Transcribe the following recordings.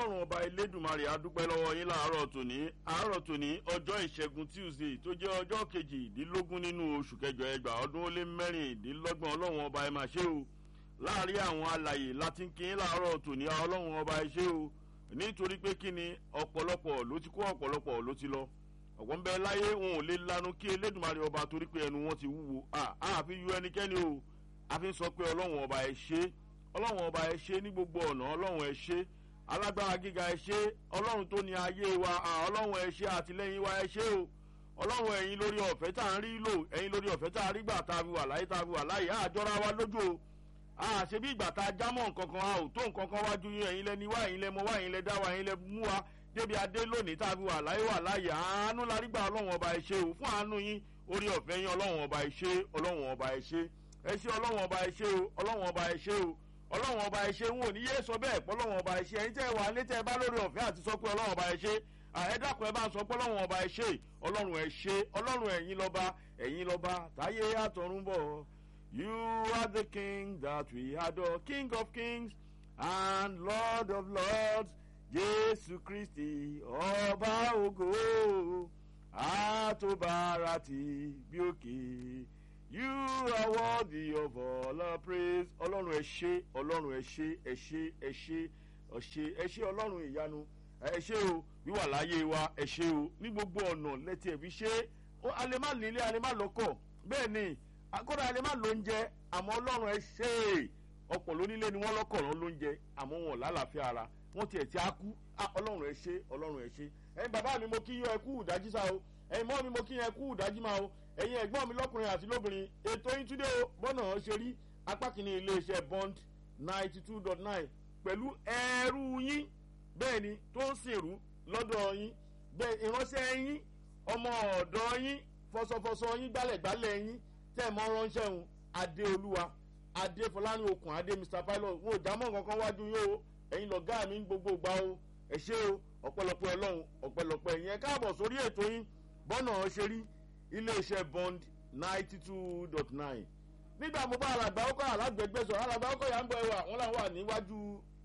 ọlọ́run ọba elédùnmarè adúpẹ́ lọ́wọ́ yín láàárọ̀ tòní àárọ̀ tòní ọjọ́ ìṣẹ́gun tuesday tó jẹ́ ọjọ́ kejìdínlógún nínú oṣù kẹjọ ẹgbàá ọdún ó lé mẹ́rìndínlọ́gbọ̀n ọlọ́run ọba ẹ máa ṣe o láàárín àwọn alàyè láti ń kí yín láàárọ̀ tòní ọlọ́run ọba ẹ ṣe o nítorí pé kí ni ọ̀pọ̀lọpọ̀ ló ti kó ọ̀pọ̀lọpọ̀ ló ti lọ ọ̀pọ̀ ń bẹ láyé wọn ò lè lanu kí elédùnmarè ọba torí pé ẹnu wọn ti wúwo àfi yọ ẹnikẹ́ni o àfi ń sọ pé ọlọ́run ọba ẹ ṣe ọlọ́run ọba ẹ ṣe ní gbogbo ọ̀nà ọlọ́run ẹ ṣe alágbára gíga ẹ ṣe ọlọ́run tó ní ayé wa ọlọ́run ẹ ṣe àtìlẹ́yìn wa ẹ ṣe o ọlọ́run ẹ̀yin lórí ọ̀fẹ́ tá à ń rí lò ẹ̀yin lórí ọ̀fẹ́ tá a rí gbà tá a fi wà láyé tá a fi wà láyé àjọra wa lójú o àṣẹ bí ìgbà tá a jámọ́ nǹkan kan a ò tó nǹkan kan wájú yín ẹ̀yin lẹ́ni wá ẹ̀yin lẹ́ mọ wá ẹ̀yin lẹ́ dá wa ẹ̀yin lẹ́ mú wa débi adé lónìí tá a fi wà láyé wà láyé àánú la rí gbà ọlọ́run ọba ẹ ṣe o fún àánú yín orí ọ̀fẹ́ yín ọlọ́run ọba ẹ ṣe ọlọ́run ọba ẹ ṣe ẹ ṣe ọlọ́run ọba ẹ ṣe o ọlọ́run ọba ẹ ṣe o ọlọ́run ọba ẹ ṣe ń wò ní yé sọ bẹ́ẹ̀ pé ọlọ́run ọba ẹ ṣe ẹ̀yin tẹ́ ẹ wà létẹ́ ẹ bá lórí ọ̀fẹ́ àti sọ pé ọlọ́run ọba ẹ ṣe ẹ dákun ẹ bá ń sọ pé ọlọ́run ọba ẹ ṣe ọlọ́run ẹ ṣe ọlọ́run ẹ̀yin lọ́ba ẹ̀yin lọ́ba táyé àtọ̀run bọ̀ you are the king that we adore king of kings and lord of lords jésù kristi ọba ògo àtòbárati bí òkè. You are worthy of all our praise. Ọlọ́run ẹ ṣe, Ọlọ́run ẹ ṣe, ẹ ṣe, ẹ ṣe, ọ̀ṣe, ẹ ṣe Ọlọ́run ìyanu. Ẹ ṣe o, wíwà láyé wa, ẹ ṣe o, ní gbogbo ọ̀nà lẹ́tí ẹ̀ fi ṣe. A lè má nílé, a lè má lọ́kọ̀. Bẹ́ẹ̀ ni, akọ́dà a lè má lóúnjẹ, àmọ́ Ọlọ́run ẹ ṣe é. Ọ̀pọ̀ lónílé ni wọ́n lọ́kọ̀ rán lóúnjẹ, àmọ́ wọn lálàáfíà ara. Wọ́n tiẹ̀ ti á kú. Ọlọ́run ẹ ṣe, Ọlọ́run ẹ ṣe. Ẹyin bàbá mi mo kí yọ ẹ kú ìdájí sá o. Ẹyin mọ́ mi mo kí yẹn kú ìdájí máa o ẹ̀yin ẹ̀gbọ́n mi lọ́kùnrin àti lóbìnrin ètò yín túndé o bọ́nà ṣe rí apá kìíní iléeṣẹ́ bond ninety two dot nine pẹ̀lú ẹrú yín bẹ́ẹ̀ ni tó ń sìnrú lọ́dọ̀ yín bẹ́ẹ̀ ìránṣẹ́ yín ọmọ ọ̀dọ́ yín fọsọfọsọ yín gbálẹ̀gbálẹ̀ yín tẹ̀ mọ́ ránṣẹ́ òun adéolúwa adéfọlánú okùn adé mr pilot wọn ò já mọ́ nǹkan kan wájú yín o ẹ̀yin lọ̀gá mi ń gbogbo gbà o ẹ ṣé o ọ̀pẹ̀lọpẹ̀ ọlọ́run ọ̀pẹ̀lọpẹ̀ yẹn káàbọ̀ sórí ètò yín bọ́nà ṣe rí iléeṣẹ́ bond ninety two dot nine nígbà mo bá alàgbà ọkọ alágbègbè sọ alàgbà ọkọ yà ń bọ ẹwà wọn làwọn wà níwájú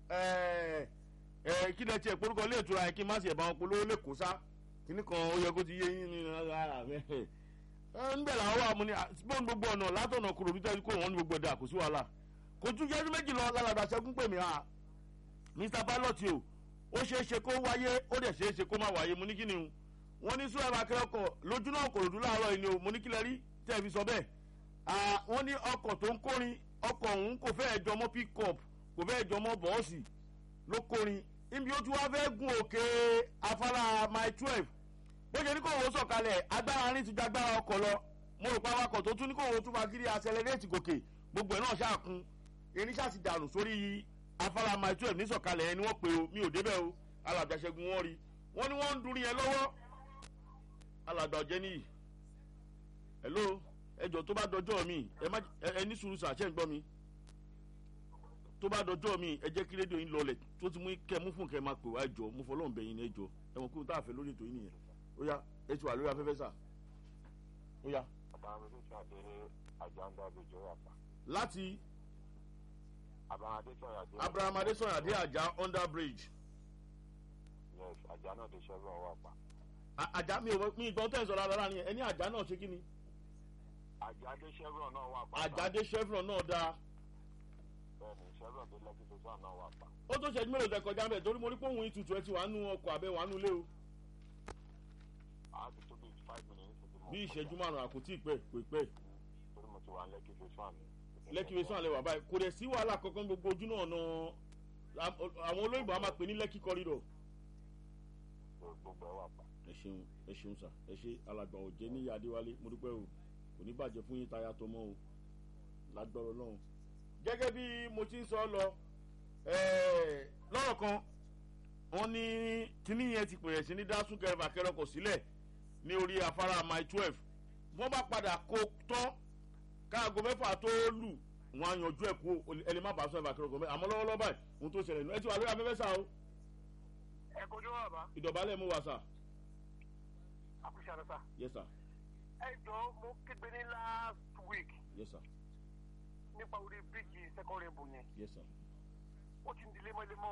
kí lẹ tiẹ̀ porúkọ ilé ìtura yẹn kí n má sì ẹ̀ bá wọn polówó lẹ́kọ̀ọ́ sá kíní kan ó yẹ kó ti yé yín ní ara mi níbẹ̀ làwọn wà mú ni bóun gbogbo ọ̀nà látọ̀nà kúrò bí tẹ́lifí kó wọn ní gbogbo ẹ̀dá kò sí wàhálà kò tún jẹ́ méjì lọ lálàgbà sẹ́kún pè mí ha mr pilot o ó ṣeé ṣe kó wáyé ó dẹ̀ ṣeé ṣe kó má wáyé mo ní kí ni o wọ́n ní sún ẹ̀rọ akẹ́kọ̀ọ́ lójú náà kò ròdú láàárọ̀ yìí ni o mo ní kílẹ̀ rí tẹ́ ẹ fi sọ bẹ́ẹ̀ wọ́n ní ọkọ̀ tó ń kórin ọkọ̀ ọ̀hún kò fẹ́ẹ̀ jọmọ́ pick-up kò fẹ́ẹ̀ jọmọ́ bọ́ọ̀sì ló kórin níbi ó tún wá fẹ́ gun òkè afárá mile twelve bó ṣe ní kò wọ́n sọ̀kalẹ̀ agbára rin ti ju agbára ọkọ̀ lọ mo rò pé awakọ̀ tó tún ní kò wọ́n tún máa kiri accelerate gòkè gbogbo ẹ̀ náà ṣàkun erin ṣàti dànù sórí afárá mile twelve ní sọ̀kalẹ̀ ẹni wọ́n pe o mi ò débẹ̀ o alàgbàṣẹ́gun wọn rí wọ́n ní wọ́n ń dúrí yẹn lọ́wọ́ alàgbà ọ̀jẹ́ nìyí hello ẹjọ tó bá dọjọ́ mi ẹ ní sùúrù sàṣẹ ń gbọ́ mi tó bá dọjọ́ mi ẹ jẹ́ kí rédíò yín lọlẹ̀ tó ti mú kẹ́ mú fún kẹ́ máa pè wá ẹjọ mo fọlọ́run bẹ̀ yín ní ẹjọ ẹ mọ̀ kí n tá a fẹ́ lórí ètò yín nìyẹn ó yá ẹ ti wà lórí afẹ́fẹ́ sà ó yá. láti abraham adesanya adé àjà under bridge. yes àjà náà ti ṣẹ́gun ọwọ́ àpá àjà mi ò mi ìgbọ́n tẹ̀ ń sọ̀rọ̀ ara ni ẹni àjà náà ṣe kí ni. àjáde chevron náà wà pa. àjáde chevron náà dáa. bẹẹni chevron tó lẹkì tó sàn náà wà pa. ó tó ṣẹ́jú mélòó tẹ kọjá bẹ́ẹ̀ torí mo rí pé òun ìtutù ẹ ti wà nù ọkọ̀ abẹ́ wà nù lé o. a ti tó bí five minutes ti mọ. bí ìṣẹ́jú márùn-ún àkótí ìpẹ́ kò ìpẹ́. torí mo ti wà lẹ́kì tó sàn ni. lẹ́kì tó sàn lè wà báyìí kò dẹ̀ sí wàhálà kankan gbogbo ojú náà nà àwọn olóyìnbó a máa pè ní lẹ́kì corridor. gbogbo ẹ wà pa ẹ ṣeun ẹ ṣeun sà ẹ ṣe alàgbà òjé níyà adéwálé mo dúpẹ́ o kò ní bàjẹ́ fún yín táyà tó mọ́ o lágbọ́rọ̀ lọ́hùn. gẹ́gẹ́ bí mo ti ń sọ lọ lọ́rọ̀ kan wọ́n ní kíní yẹn ti pèrè sí ní dá súnkẹrẹ fàkẹrẹ ọkọ̀ sílẹ̀ ní orí afárá mile twelve wọ́n bá padà kó tán káàgó mẹ́fà tó lù wọ́n á yanjú ẹ̀ kú ẹni má bàa sọ fàkẹrẹ ọkọ̀ mẹ́ àmọ́ lọ́wọ́lọ́wọ́ báyìí ohun tó ṣẹlẹ̀ nù ẹ ti wà lórí afẹ́fẹ́ sá o. ẹ kojú wà bá. ìdọ̀bálẹ̀ mú wa sà àkúṣe àná sá. yes sir ẹ jọ mo kéde ní last week yes sir nípa orí bíríìjì second rainbow yẹn yes sir ó ti ń di lemọ́lemọ́ o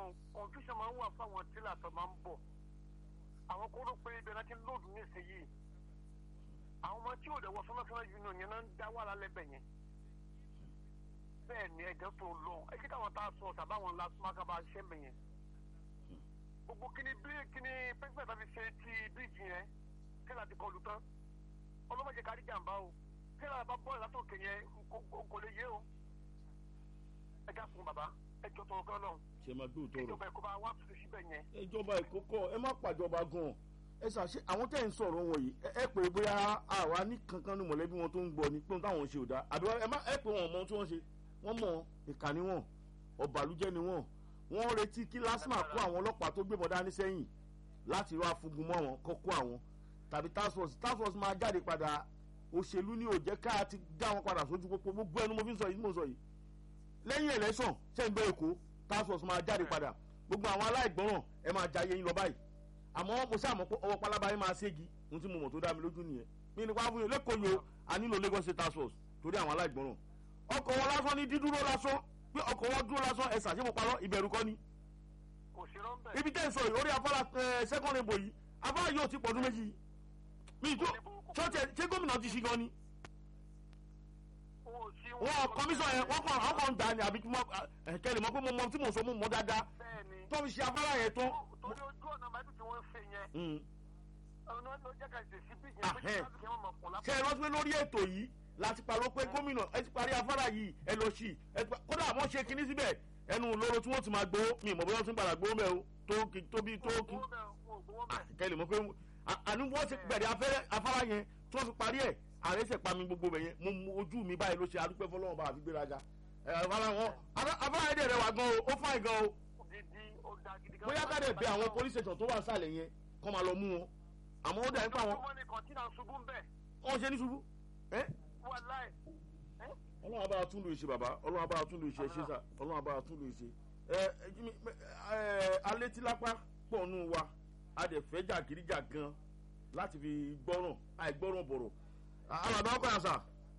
ọlọ́run confusion máa ń wà fáwọn tílà tó máa ń bọ̀ àwọn kó rò pé ibẹ̀ náà ti ń lòdù nísìnyí àwọn ọmọ tí ò dẹ̀ wọ fúnnáfúnná union yẹn náà ń dá wàhálà lẹ́bẹ̀ yẹn bẹ́ẹ̀ ni ẹ̀jẹ̀ tó lọ ẹ kí káwọn tá a sọ tàbáwọn lásìmákà bá ṣẹ́ mi yẹn gbogbo kíni bí kíni pẹ́ńpẹ́ tàbí ṣe ti bíríìjì yẹn kí láti kọlu tán ọlọ́mọdé kárí jàǹbá o kí láti bá bọ́ọ̀lù látòkè yẹn kò lè yé o ẹ já fún bàbá ẹ jọ tọrọ gan náà ṣe máa gbé òótọ́ rọ̀ ìjọba ẹ̀kọ́ bá wà tó síbẹ̀ yẹn. ìjọba ìkókọ ẹ má pàjọba gan ẹ ṣàṣe àwọn tẹ̀ ń sọ̀rọ̀ wọ̀nyí ẹ pè é bóyá àwa ní kankan ní mọ̀lẹ́bí wọn tó ń gbọ́ ni pé ohun táwọn ṣe ò dáa àbí ẹ má ẹ pè wọn mọ ohun tí wọ́n ṣe wọ́n mọ̀ ìkà ni wọ́n ọ̀bàlújẹ́ ni wọ́n wọ́n retí kí lásìmà kó àwọn ọlọ́pàá tó gbébọn dání sẹ́yìn láti wá fúngun mọ́ wọn kó kó àwọn tàbí task force task force máa jáde padà òṣèlú ni ò jẹ́ ká ti dá wọn padà sójú pópó gbogbo ẹnu mo fi ń sọ yìí mo sọ yìí lẹ́yìn election ṣẹ́ ń gbé èkó task force máa jáde padà gbogbo àwọn aláìgbọràn ẹ máa jayé yín lọ báyìí àmọ́ mo sáà mọ̀ pé ọwọ́ pálábá yín máa ségi ohun tí mo mọ̀ tó dá mi lójú nìyẹn mi ní wàá fún yín lẹ́kọ̀ọ́ yìí o a nílò lagos state task force torí àwọn aláìgbọràn ọkọ̀ wọn lásán ní dídúró lásán pé ọkọ̀ wọn dúró lásán ẹ̀sà ṣé mo parọ́ ìbẹ̀rù kọ́ ni. kò sí rọ́ńbẹ́. ibi tẹ́ ń sọ yìí orí afárá second rainbow yìí afárá yóò ti pọ̀dún méjì mi tó ṣọ́ọ̀tẹ̀ ṣé gómìnà ti ṣí gan ni. wọn kọmíṣọ yẹn wọn kàn àwọn kan gbà ní àbí kẹlẹ mọ pé mo mọ tí mo sọ mo mọ dáadáa tó fi ṣe afárá yẹn tó. torí ojú ọ̀nà màdùn tí wọ́n ń ṣe yẹn ọ̀nà ló jẹ́ ká ṣe sí bí yẹn pé kí wọ́n mọ̀ pọ̀ lápá. ṣe é rántí pé lórí ètò yìí láti parọ́ pé gómìnà ẹ ti parí afárá yìí ẹ lọ sí ẹ kódà àwọn ṣe kinní síbẹ̀ ẹnu lóró tí wọ́n ti máa gbowó mi ìmọ̀ bóyá wọ́n ti ń padà gbowó mẹ́ o tó kí tó bí tó kí. kẹ́lẹ̀ mọ̀ pé àní wọ́n ti bẹ̀rẹ̀ afárá yẹn tí wọ́n fi parí ẹ̀ ààrẹ ṣẹ̀ pa mi gbogbo bẹ̀ yẹn mo mú ojú mi báyìí ló ṣe adúpẹ́ fọlọ́wọ́n bá àfi gbéraga afárá wọn afárá yẹn dẹ̀ rẹ̀ wá gan o ó fáìn gan o bóyá ká dẹ̀ bẹ àwọn police station tó wà sálẹ̀ yẹn kọ́ máa lọ mú wọn àmọ́ ó dà nípa wọn. wọ́n ṣe ní ṣubú ọlọ́run abára tún lù ṣe bàbá ọlọ́run abára tún lù ṣe ṣe sà ọlọ́run abára tún lù ṣe ẹ ẹ alétílápá pọ̀ nù wa a dẹ̀ fẹ́ jàgídíjà gan láti fi gbọ́ràn àìgbọ́ràn bọ̀rọ̀ alàdá ọkọ̀ yà sà.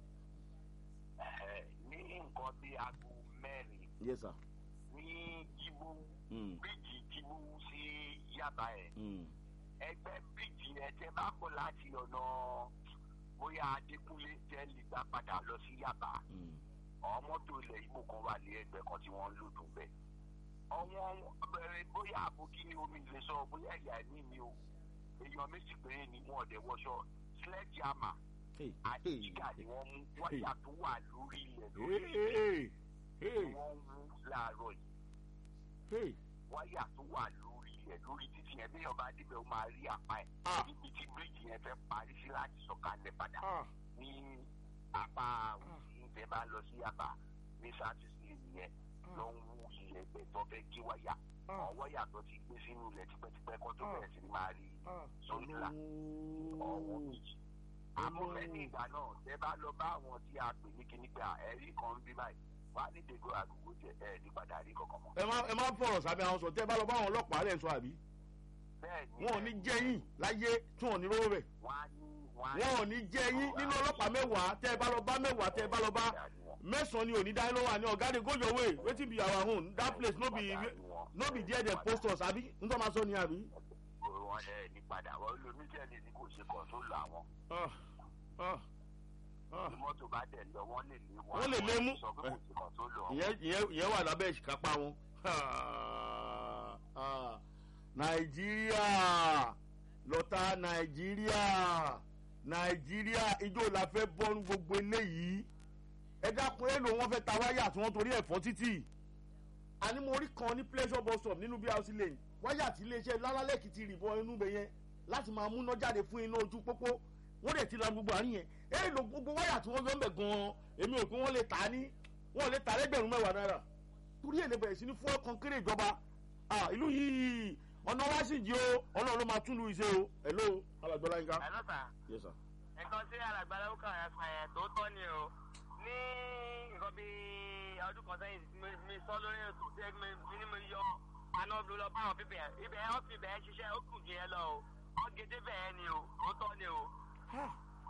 ní nǹkan bí aago mẹ́rin yes sir. ní jíbú bíríìjì jíbú sí yàbá ẹ̀ ẹgbẹ́ bíríìjì ẹ̀ tẹ́ bá kọ́ láti ọ̀nà bóyá adékúnlé jẹ́ lè gbà padà lọ sí yàbá àwọn mọ́tò ilẹ̀ ibo kan wà ní ẹgbẹ́ kan tí wọ́n ń lò dùn bẹ́ẹ̀. ọ̀wọ́n bẹ̀rẹ̀ bóyá àbókí ni omi lè sọ bóyá ìyá ní mi o èèyàn méjì péré ni wọ́n ọ̀dẹ̀ wọṣọ sledgehammer àti jígà ni wọ́n mú wáyà tó wà lórí ilẹ̀ lórí ilẹ̀ ni wọ́n wú láàárọ̀ yìí wáyà tó wà lórí ilẹ̀ lórí títì yẹn bí ọba débẹ̀ ó máa rí apá ẹ̀ níbi tí bíríìjì yẹn fẹ́ parí sí láti sọ̀kalẹ̀ padà ní apá ìfẹ́ bá lọ sí apá ní sátidé nìyẹn ló ń wú ilẹ̀ ẹgbẹ́ tó fẹ́ gé wáyà àwọn wáyà tó ti gbé sínú ilẹ̀ tipẹ́tipẹ́ kó tó bẹ̀rẹ̀ sí ni máa rí sórílà ọ̀wọ́ méjì. àmọ́ lẹ́yìn ìgbà náà tẹ bá lọ bá àwọn tí a pè ní kíní pé ẹ̀rí kan ń bí báyìí wà á ní dègò àgùgò jẹ ẹ̀ ní padà rí kankan mọ́. ẹ má ẹ má fọ̀rọ̀ sábẹ́ àwọn sọ tẹ́ ẹ bá lọ bá àwọn ọlọ́pàá rẹ̀ sọ àbí. bẹ́ẹ̀ni wọn ò ní jẹ́yìn láyé tí wọn ò ní rówó bẹ̀. wọ́n á ní wọn ò ní jẹ́yìn nínú ọlọ́pàá mẹ́wàá tẹ́ ẹ bá lọ bá mẹ́wàá tẹ́ ẹ bá lọ bá mẹ́sàn-án ni òní dáná wà ní ọ̀gá de go your way wetin be our own that place no be no be there dem post us àbí n tó máa sọ ni àbí. wọn ẹ ní padà wọn lómi jẹ́ni ní kò ṣe kàn tó lọ àwọn. Ah, ah, ah. bí mọ́tò bá dẹ̀ lọ wọ́n lè lé wọn. Wọ́n lè lé mú. sọ pé kò ṣe kàn tó lọ. ìyẹn ìyẹn ìyẹn wà lábẹ́ ìṣìkápá wọn. Ah, nàìjíríà lọ́tà nàìjíríà nàìjíríà ijó la fẹ́ bọ́nu gbogbo eléyìí ẹ dákun èlò wọn fẹ́ ta wáyà tí wọ́n torí ẹ̀fọ́ títì àní mo rí kan ní pleasure bus stop nínú bí house lane wáyà tí iléeṣẹ́ lálálẹ́kì ti rìbọn inú bẹ yẹn láti máa múná jáde fún iná ojú pópó wọ́n dẹ̀ ti la gbogbo àárín yẹn èlò gbogbo wáyà tí wọ́n yọ ń bẹ̀ gan-an èmi ò pé wọ́n lè tà á ní wọ́n lè tà á lẹ́gbẹ̀rún mẹ́wàá náírà torí èlé bẹ̀rẹ̀ sí ní fún ọkàn kéré ìjọba ah ìlú yìí ọ̀nà wá sì jí o ọlọ́run ló máa tún lu iṣẹ́ o hello alàgbọ́lá yín ká. Hello sir. yes sir. nǹkan tí alàgbàlá ó kàn yẹn sàn yẹn tó tọ́ ni o ní nǹkan bíi ọdún kan sẹ́yìn tí mo- mi sọ lórí ètò tí ẹ mi mi ní mo yọ àná ló lọ bá àwọn pípẹ́ ibẹ̀ ọ́ fi bẹ̀ẹ́ ṣiṣẹ́ ó kù jù yẹn lọ o wọ́n gédé bẹ̀ẹ́ ni o tó tọ́ ni o.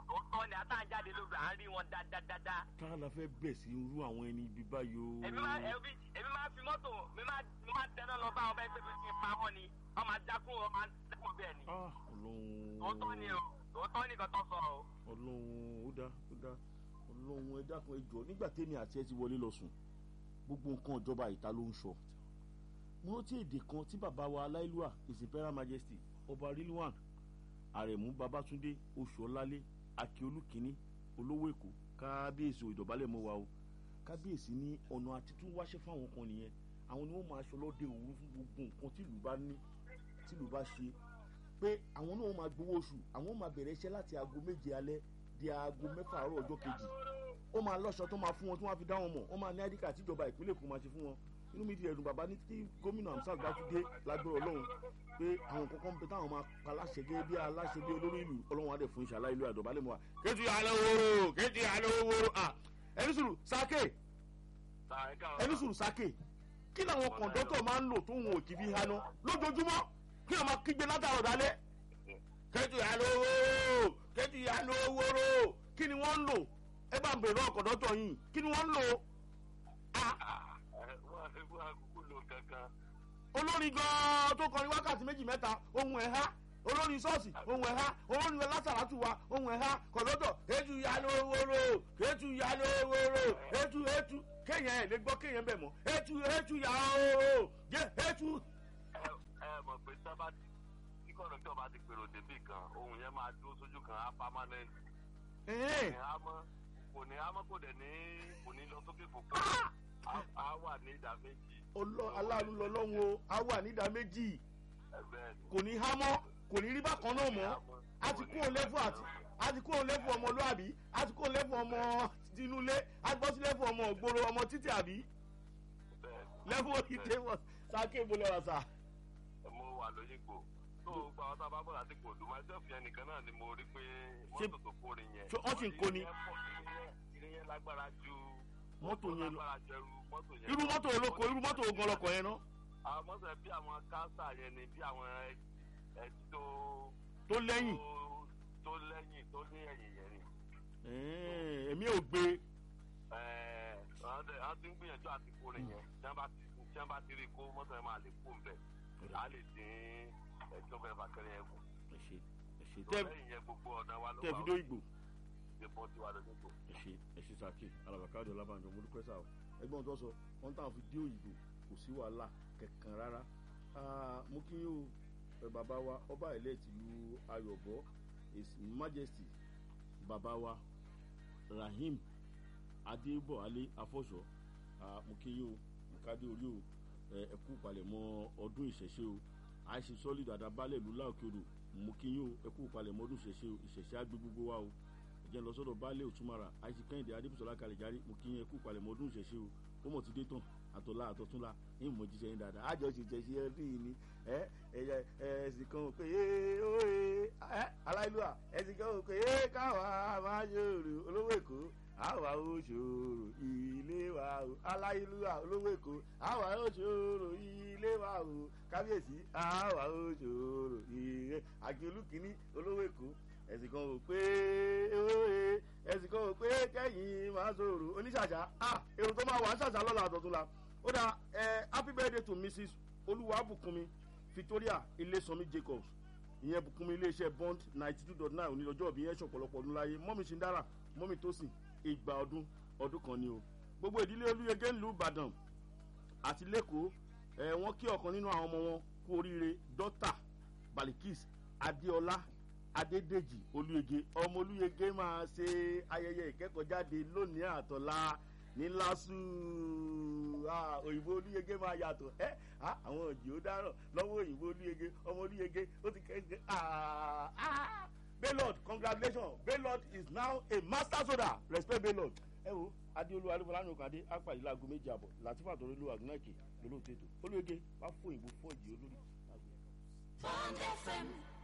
tó tọ́ ni àtàjáde lóru à ń rí wọn dáadáa. ká la fẹ́ bẹ̀ sí irú àwọn ẹni ibi báyìí o. èmi máa èmi èmi máa fi mọ́tò mi máa mi máa tẹ́ná lọ bá ọba ẹgbẹ́ mi fi pa wọ́n ni wọ́n máa dákún wọ́n máa dákún bẹ́ẹ̀ ni. Ah, ọlọ́run. tòótọ́ ni o tòótọ́ ni kan tó sọ o. ọlọ́run ó dá ó dá ọlọ́run ẹ dákun ẹ jọ nígbà tẹ́mi àti ẹ ti wọlé lọ sùn gbogbo nǹkan ìjọba ìta ló ń sọ mo rántí èdè kan tí bàbá wa aláìlúwà his imperial majesty ọba rilwan àrẹ̀mú babatunde oṣùọ́lálé akíolú kínní olówó èkó kábíyèsí ò ìdọ̀bálẹ̀ mọ́ wa o kábíyèsí ní ọ̀nà àtitún wáṣẹ́ fáwọn kan nìyẹn àwọn ni wọ́n máa aṣọ lọ́dẹ òru fún gbogbo nǹkan tí ìlú bá ní tí ìlú bá ṣe pé àwọn náà máa gbowó oṣù àwọn máa bẹ̀rẹ̀ iṣẹ́ láti aago méje alẹ́ di aago mẹ́fà àárọ̀ ọjọ́ kejì ó máa lọ́ṣọ tó máa fún wọn tí wọ́n á fi dá wọn mọ̀ wọ́n máa ní àdìkà tíjọba ìpínlẹ̀ èkó máa ṣe fún wọn inú mi ti ẹ̀dùn bàbá ní tí gómìnà amsal bá tún dé lágbára ọlọ́run pé àwọn kankan ń bẹ táwọn máa pa aláṣẹ gẹ́gẹ́ bí aláṣẹ bí olórí ìlú ọlọ́run adẹ̀ fún ìṣàlá ìlú àdọ̀bálẹ̀ mọ́ wa. kéjì alẹ́ wóró kéjì alẹ́ wóró à ẹni sùrù sáké ẹni sùrù sáké kí làwọn kọ̀ǹdọ́tọ̀ máa ń lò tó wọn ò kì í fi haná lójoojúmọ́ kí wọ́n máa kígbe látàrọ̀ dálẹ́ kéjì alẹ́ wóró kéjì alẹ́ wóró kí ni wọ́n ń lò ẹ bá ń bèrè náà kọ̀ǹdọ́tọ̀ yìí kí ni wọ́n ń lò olórin gan-an tó kọrin wákàtí méjì mẹ́ta ohun ẹ̀ há olórin ṣọ́ọ̀ṣì ohun ẹ̀ há olórin lásàrátù wa ohun ẹ̀ há kọ̀lọ́dọ̀ ètù ìyanu owóró ètù ìyanu owóró ètù ètù kéèyàn ẹ̀ lè gbọ́ kéèyàn bẹ̀ mọ́ ètù ètù ìyanu owóró jẹ́ ètù. ẹ ẹ mọ̀ pé sábà tí kọ̀dọ̀tọ̀ bá ti pèrò débì kan ohun yẹn máa dúró sójú kan á permanent. kò ní hámọ́ kò dẹ̀ ní kò ní lọ sókè fòfò á wà ní ìdá méjì aláàánú lọlọ́run o á wà nídà méjì kò ní há mọ́ kò ní rí bákan náà mọ́ a ti kó lẹ́fù àti a ti kó lẹ́fù ọmọlúàbí a ti kó lẹ́fù ọmọ tinúlé a gbọ́ sí lẹ́fù ọmọ ògbóró ọmọ títí àbí lẹ́fù òkìtè wọ̀ sáké ìbò lẹ́wà sá. mo wà lóyìnbó tó gba ọtá bá bọ̀ láti kò dùn myself yẹn nìkan náà ni mo rí pé mọ́tò tó kórin yẹn. wọ́n sì ń kó ni. ìrìn yẹn lágbára ju mọ́tò yẹn lọ lágbára ju ẹrù mọ́tò yẹn. irú mọ́tò olóko irú mọ́tò ogun ọlọ́kọ̀ yẹn náà. àwọn mọ́tò bí àwọn káńsà yẹn ni bí àwọn ẹtí tó. tó lẹ́yìn. tó lẹ́yìn tó ní ẹ̀yìn yẹn ni. èmi ò gbé. àwọn ti ń gbìyànjú àti kórin yẹn tí wọ́n bá ti rí kó mọ́tò yẹn máa lè kó ń bẹ̀ á lè dín ẹjọ́ bẹ́ẹ̀ bá kẹ́rẹ́ yẹn kù. ẹ ṣe ẹ ṣe tẹ́ lẹ́yìn yẹn gbogbo ọ̀nà wa ló tẹ́ fi dó ìgbò. ìbọn ti wà lójú ìgbò. ẹ ṣe ẹ ṣe sàkè alabakadé ọlábànjọ mo dúpẹ́ sáà ẹgbọ́n tó sọ wọ́n táwọn fi dé òyìnbó kò sí wàhálà kankan rárá mo kí yóò bàbá wa ọba ilẹ̀ tìlú ayọ̀bọ his majesty bàbá wa rahim adébọ̀álé afọ́ṣọ́ mo kí yóò nkádé orí o ẹkú palẹ̀mọ́ ọdún ìṣẹ̀ṣe o àìsí sọ́lídà àdàbálẹ̀ ìlú láòkèrò mo kí yóò ẹkú palẹ̀mọ́ ọdún ìṣẹ̀ṣe o ìṣẹ̀ṣe á gbé gbogbo wa o ìjẹun lọ sọ́dọ̀ baálé òtúmọ̀ra àìsí kẹ́hìndé adébùsọ̀lá kàlẹ́járí mo kí yẹn ẹkú palẹ̀mọ́ ọdún ìṣẹ̀ṣe o ó mọ̀ ti dé tán àtọ̀lá àtọ̀túnla ní ìmọ̀ jíjẹ yín dáadáa àjọ ti jẹ sí ẹ rí i ni ẹ ẹyẹ ẹsìn kan ò pé ee oye ẹ aláìlúwà ẹsìn kan ò pé ee káwa máa ṣòro olówó èkó àwa ó ṣòro ilé wa o aláìlúwà olówó èkó àwa ó ṣòro ilé wa o kábíyèsí àwa ó ṣòro ilé àjọlù kìíní olówó èkó ẹsìn kan ò pé oye ẹsìn kan ò pé kẹyìn máa ṣòro oníṣàṣà ah èrò tó máa wà ń ṣàṣà lọ́la àtọ̀túnla ó dà ẹ happy birthday to mrs olúwàbùkúnmi victoria ilésanmi jacobs ìyẹn bùkúnmi iléeṣẹ́ bond ninety two dot nine onílọ́jọ́ òbí yẹn ṣọ̀pọ̀lọpọ̀ ọdún láyé mọ́mí ṣindára mọ́mí tósìn ìgbà ọdún ọdún kan ni o gbogbo ìdílé olúyẹgẹ ńlú ìbàdàn àti lẹ́kọ̀ọ́ ẹ wọ́n kí ọ̀kan nínú àwọn ọmọ wọn kú oríire dọ́tà balikis adéọlá adédèjì olúyẹgẹ ọmọ olúyẹgẹ máa ṣe ayẹyẹ ìkẹ́kọ̀ọ́jáde lónìí àtọ̀la ní lásù òyìnbó olúyege máa yàtọ̀ ẹ́ àwọn òjì ó dáràn lọ́wọ́ òyìnbó olúyege ọmọ olúyege ó ti kẹ́kẹ́ baylord congratulations baylord is now a master soda respect baylord ẹ wo adéolú adébọlá ọkàdé apàdé láago méjì àbọ̀ látìfà tó lólu àgùnnáìkè lólóòtú ètò olúyege wàá fún òyìnbó fún òjì olórí. Bond FM